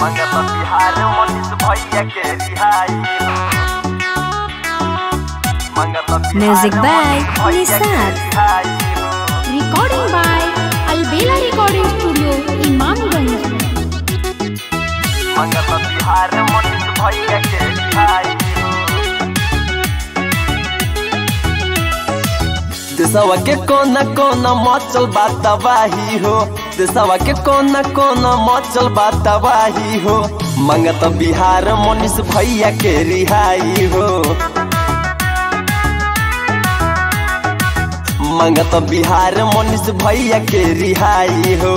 मंगत बिहार मनीष भैया के रिहाई मंगत बिहार Music by मनीष भैया के Nisar. रिहाई Recording by Albela Recording Studio, Imamganj. मंगत बिहार मनीष भैया के रिहाई देशवा के कोना कोना मचल बा तबाही हो देशवा के कोना कोना मचल बा तबाही हो मंगत बिहार मनीष भैया के रिहाई हो मंगत बिहार मनीष भैया के रिहाई हो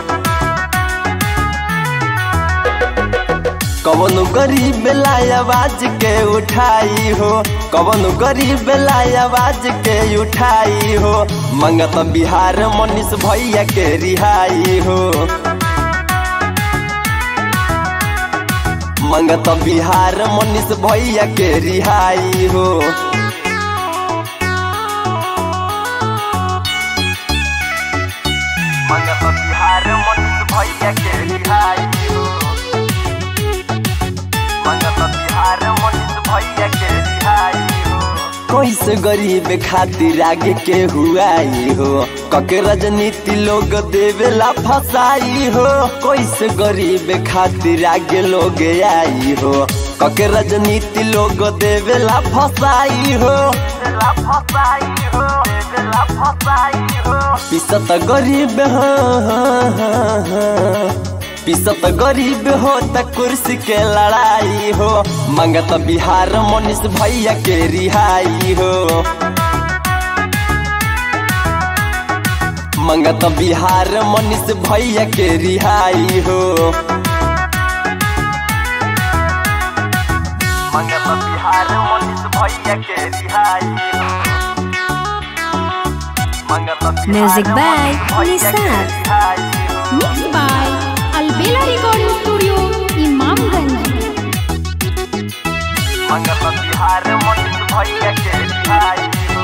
कवन गरीब लाई आवाज के उठाई हो कवन गरीब लाई आवाज के उठाई हो मंगत बिहार मनीष भैया के रिहाई हो मंगत बिहार मनीष भैया के रिहाई हो मंगत बिहार मनीष भैया के रिहाई हो मंगत बिहार मनीष भैया के रिहाई हो कैसे गरीब खातिर आगे के हुआई हो कके राजनीति लोग देवेला फसाई हो कैसे गरीब खातिर आगे लोग आई हो कके राजनीति लोग देवेला फसाई हो फसाई हो देवेला फसाई हो पिसत गरीब हाँ हाँ हाँ हाँ पिसत गरीब हो त कुर्सी के लड़ाई हो मंगत बिहार मनीष भैया के रिहाई हो मंगत बिहार मनीष भैया के रिहाई हो मंगत बिहार मनीष भैया के रिहाई हो मंगत बिहार Music by मनीष भैया के Nisar. रिहाई हो Mixed by Albela Recording Studio, Imamganj. मंगत बिहार मनीष भैया के रिहाई हो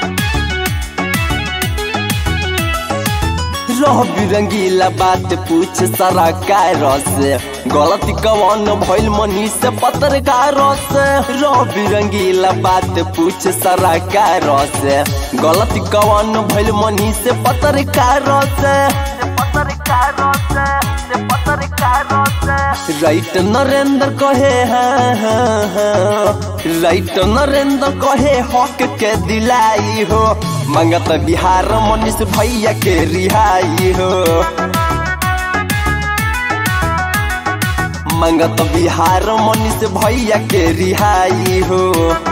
रह बिरंगीला बात पूछ सरकार से गलती कवन भइल मनीष पत्रकार से रह बिरंगीला बात पूछ सरकार से गलती कवन भइल मनीष पत्रकार से पत्रकार से पत्रकार से राइट नरेंद्र कहे हाँ हाँ हाँ राइट नरेंद्र कहे हक के दिलाई हो मंगत बिहार मनीष भैया के रिहाई हो मंगत बिहार मनीष भैया के रिहाई हो